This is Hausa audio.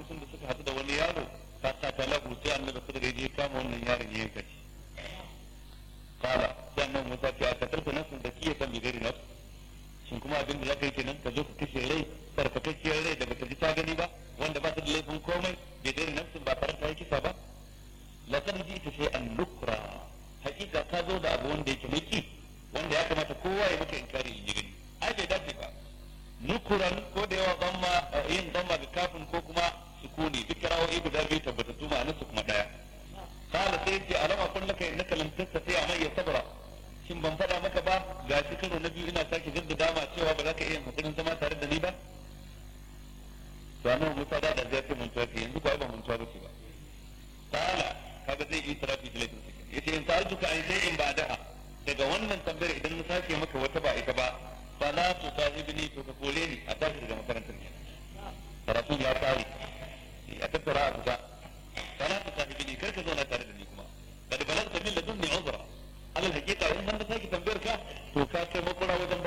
lokacin da suka haɗu da wani yaro ka sa ta lagu sai annabi Khidir ya je kama wannan yaron ya yanka shi kala sai annabi Musa ce a katarta nafsin da kiyaye kan bigari nafs shin kuma abin da zaka yi kenan ka zo ka kashe rai farfakakkiyar rai da bata ji ta gani ba wanda ba ta da laifin komai bigari nafsin ba tare da yi kisa ba laqad ji'ta shay'an nukra hakika ka zo da abu wanda yake miki wanda ya kamata kowa ya maka inkari in ji gani ai bai dace ba nukuran ko da yawa zamma yin zamma da kafin ko kuma sukuni duk kirawoyi guda biyu tabbatattu ma'anar su kuma daya kala sai ce alama kun laka innaka lam tastati amma ya sabra shin ban faɗa maka ba ga shi karo na biyu ina sake jaddada ma cewa ba za ka iya hakurin zama tare da ni ba to annabi Musa da da zai ce mun tafi yanzu ba ba mun tafi ba kala kaga zai yi tarafi da laifin sakin yace in sa'altuka an shay'in ba'daha daga wannan tambayar idan na sake maka wata ba ita ba fala tu sahibni to ka kore ni a tashi daga makarantar ne karatu ya kare a tattara a fita fala tu sahibni kar ka zauna tare da ni kuma kada balagta min ladunni uzra alal hakika in ban da sake tambayar ka to ka kai makura wajen